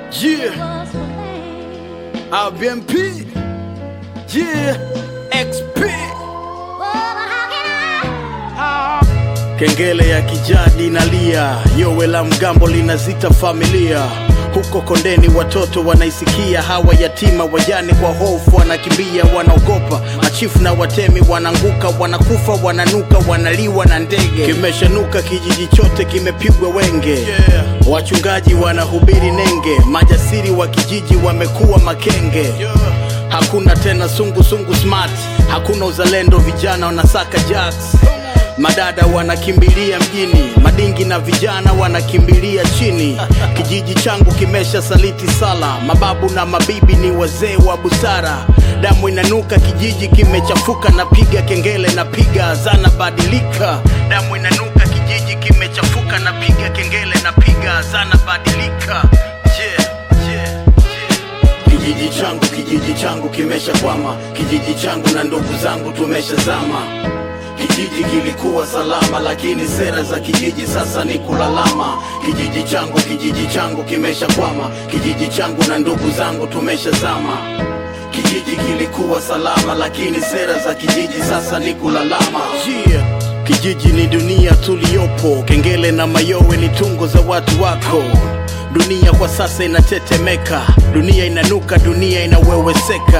Yeah, RBMP. Yeah, XP. Kengele ya kijadi nalia, yowe la mgambo linazita familia huko kondeni, watoto wanaisikia, hawa yatima wajane kwa hofu wanakimbia, wanaogopa. Machifu na watemi wananguka, wanakufa, wananuka, wanaliwa na ndege. Kimeshanuka, kijiji chote kimepigwa wenge. Wachungaji wanahubiri nenge, majasiri wa kijiji wamekuwa makenge. Hakuna tena sungu sungu smart, hakuna uzalendo, vijana wanasaka jacks Madada wanakimbilia mjini, madingi na vijana wanakimbilia chini. Kijiji changu kimesha saliti sala, mababu na mabibi ni wazee wa busara. Damu inanuka, kijiji kimechafuka, napiga kengele, napiga azana, badilika. Damu inanuka, kijiji kimechafuka, napiga kengele, napiga azana, badilika. Yeah, yeah, yeah. Kijiji changu, kijiji changu kimeshakwama, kijiji changu na ndugu zangu tumeshazama. Kijiji kilikuwa salama, lakini sera za kijiji sasa ni kulalama. Kijiji changu, kijiji changu kimeshakwama, kijiji changu na ndugu zangu tumeshazama. Kijiji kilikuwa salama, lakini sera za kijiji sasa ni kulalama. Yeah. Kijiji ni dunia tuliyopo, kengele na mayowe ni tungo za watu wako. Dunia kwa sasa inatetemeka, dunia inanuka, dunia inaweweseka.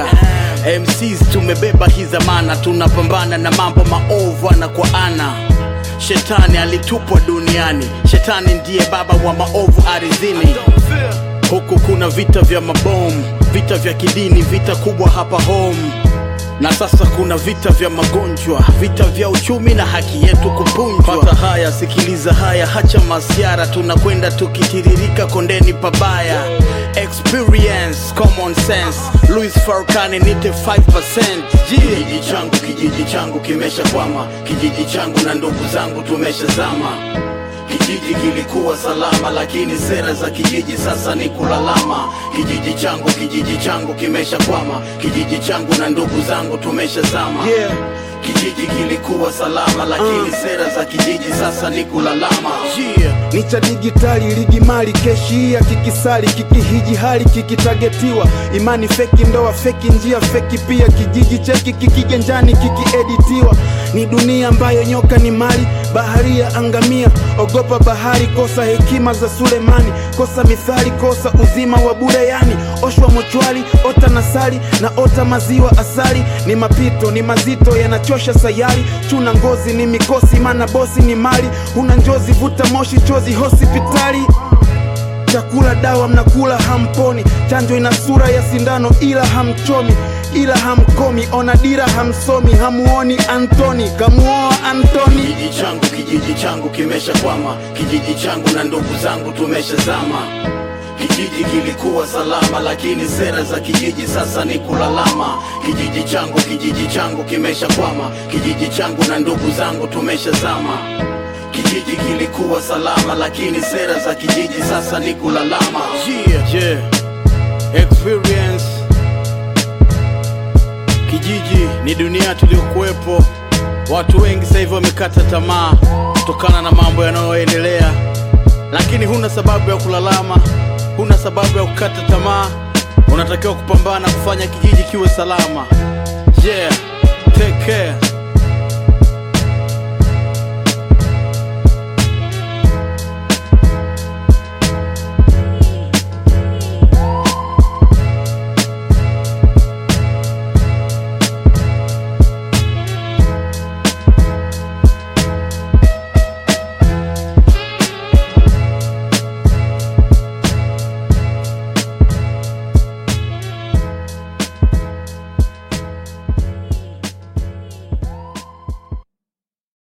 MCs tumebeba hii zamana, tunapambana na mambo maovu ana kwa ana. Shetani alitupwa duniani, shetani ndiye baba wa maovu ardhini. Huku kuna vita vya mabomu, vita vya kidini, vita kubwa hapa home na sasa kuna vita vya magonjwa, vita vya uchumi na haki yetu kupunjwa. Pata haya, sikiliza haya, hacha masiara, tunakwenda tukitiririka kondeni pabaya. Experience, common sense, Louis Farrakhan nite 5%. Kijiji changu, kijiji changu kimeshakwama, kijiji changu na ndugu zangu tumeshazama. Kijiji kilikuwa salama, lakini sera za kijiji sasa ni kulalama. Kijiji changu, kijiji changu kimeshakwama, kijiji changu na ndugu zangu tumeshazama. Yeah. Kijiji kilikuwa salama, lakini sera za kijiji sasa ni kulalama. Yeah. ni cha digitali ligi mali keshi ya kikisali kikihiji hali kikitagetiwa imani feki ndoa feki njia feki pia kijiji cheki kikigenjani kikieditiwa ni dunia ambayo nyoka ni mali baharia angamia ogopa bahari kosa hekima za sulemani kosa mithali kosa uzima wa bure yani oshwa mochwali ota nasali na ota maziwa asali ni mapito ni mazito yanachosha sayari chuna ngozi ni mikosi mana bosi ni mali huna njozi vuta moshi chozi hospitali chakula dawa mnakula hamponi chanjo ina sura ya sindano ila hamchomi ila hamkomi ona dira hamsomi hamuoni antoni kamuoa antoni Kijiji changu, kijiji changu kimeshakwama, kijiji changu na ndugu zangu tumeshazama. Kijiji kilikuwa salama, lakini sera za kijiji sasa ni kulalama. Kijiji changu, kijiji changu kimeshakwama, kijiji changu na ndugu zangu tumeshazama. Kijiji kilikuwa salama, lakini sera za kijiji sasa ni kulalama. Yeah, yeah. Experience Kijiji ni dunia tuliyokuwepo. Watu wengi sasa hivi wamekata tamaa kutokana na mambo yanayoendelea, lakini huna sababu ya kulalama, huna sababu ya kukata tamaa. Unatakiwa kupambana kufanya kijiji kiwe salama. Yeah, take care.